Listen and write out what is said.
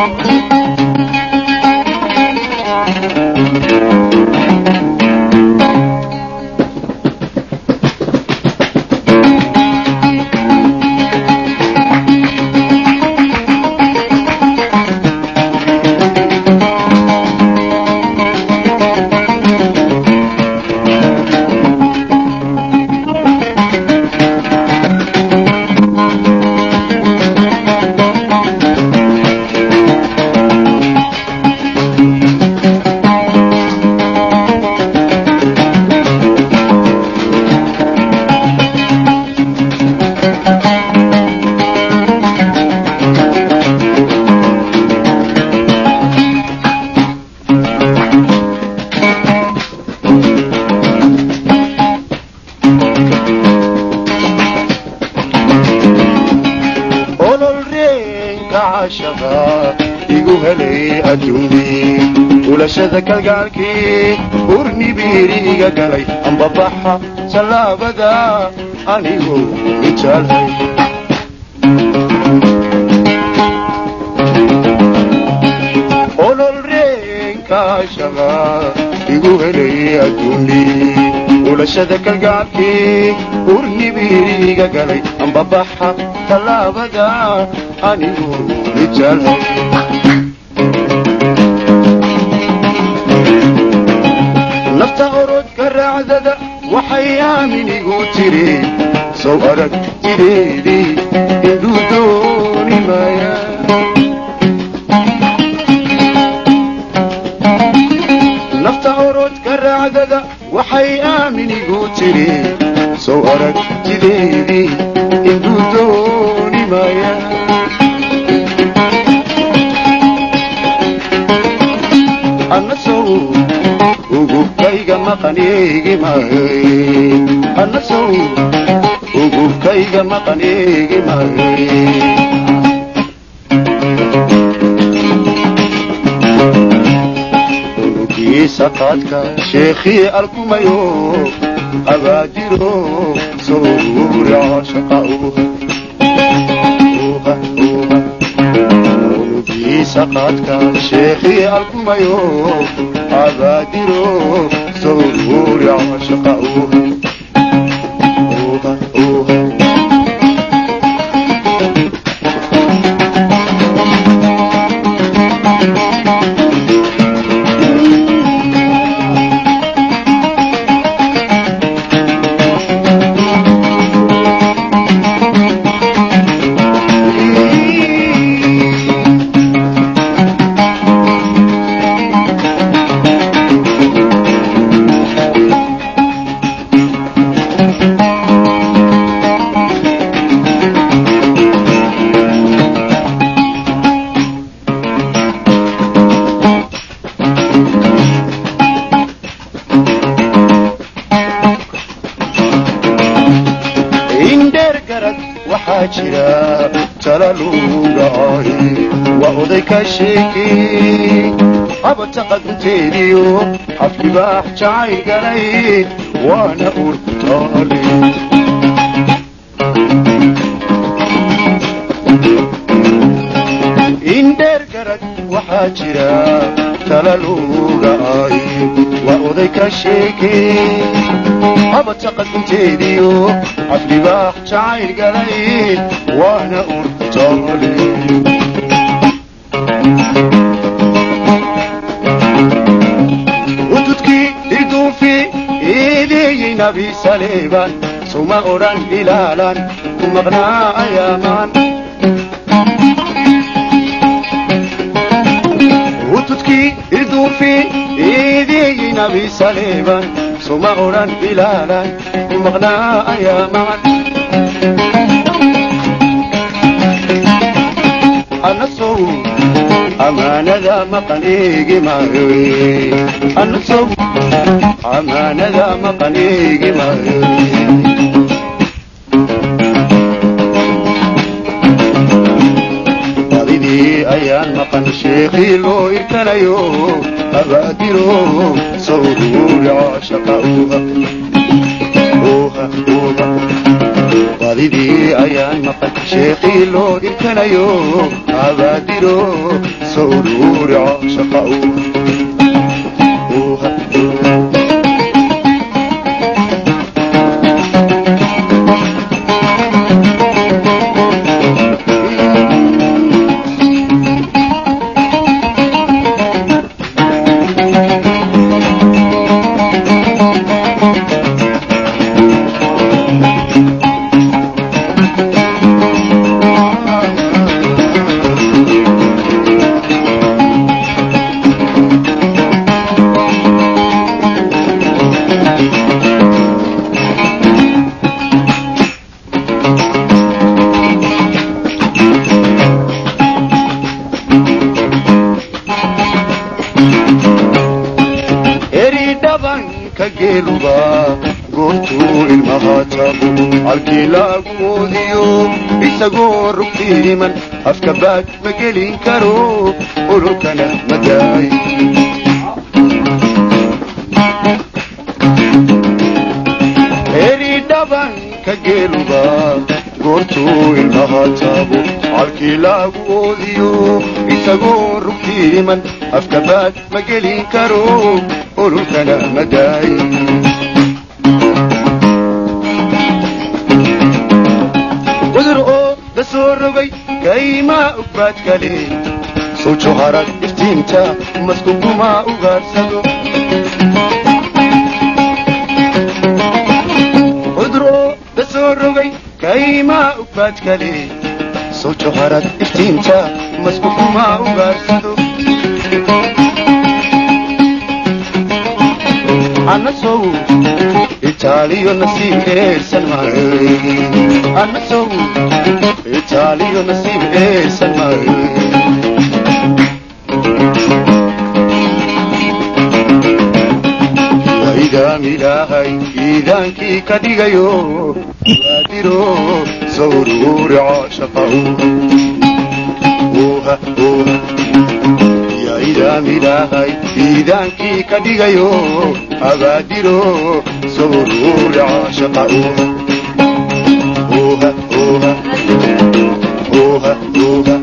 ulashada kalgaalkii urnibiiriga galay ambabaxa tallaabada anigu mijaalhay olol reenkaashaqa igu helay adduuni ulashada kalgaalkii urnibiiriga galay ambabaxa tallaabada anigu mijaalhay nafta orodka raacdada waxay aaminigu tiri sow arag jideedii induu dooni maaya nafta orodka raacdada waxay aaminigu tiri sow arag jideedii induu dooni maaya anna sow ugubkayga maqaneegi maay anna sow ugubkayga maqaneegi maay unugiisa qaadka sheekhii alkumayo abaadiro sowra shaqa unugiisa qaadka sheekhii alkumayo abaadiro sowra shaqa indheer garad waxaa jira tala luulaahi waa oday ka sheekey habata qadunteediyo aflibaax jacay galay waana urtaale indheer garad waxaa jira tala luulaahi waa oday ka sheekey habata qadunteediyo aflibaax jacayl galay waana urtaale ududkii irduufi eedeeyey nabi saleeban suma odhan ilaalan ku maqnaa ayaamaan ududkii irduufi eedeeyey nabi saleeban suma odhan ilaalan ku maqnaa ayaamaan anna sow amaanada maqan eegi maayo anna sow amaanada maqan eegi maayo badidii ayaan maqan sheekhii loo irkanayo abaadiro sawruurica shaqa uha uha uha badidii ayaan maqan sheekhii loo irkanayo abaadiro sawruuri caashaqa uuha eri dhabanka geeluba goortuu ilmaha taabo halkii lagu moodiyo isagoo rugtiiman afka baad ma gelin karo ololkana ma daay eri dhabanka geeluba goortuu ilmaha taabo halkii lagu oodiyo isagoo rugtiiman afka baad ma gelin karo ololkana ma daay cudur oo la soo rogay kaymaa ugbaad kale soo joharad iftiinta maskukumaa ugaarsado cudur oo la soo rogay kaymaa ugbaad kale soo joharad iftiinta maskukumaa ugaarsado anasow itaaliyo nasiib eersan maayo anasow itaaliyo nasiib eersan maayo idaam ilaahay iidaankii ka dhigayo waadiro sawruuri caashaqa uuha uuha ya idaam ilaahay iidaankii ka dhigayo abaadiro sawruuri caashaqa uuha uuha uuha uuha uuha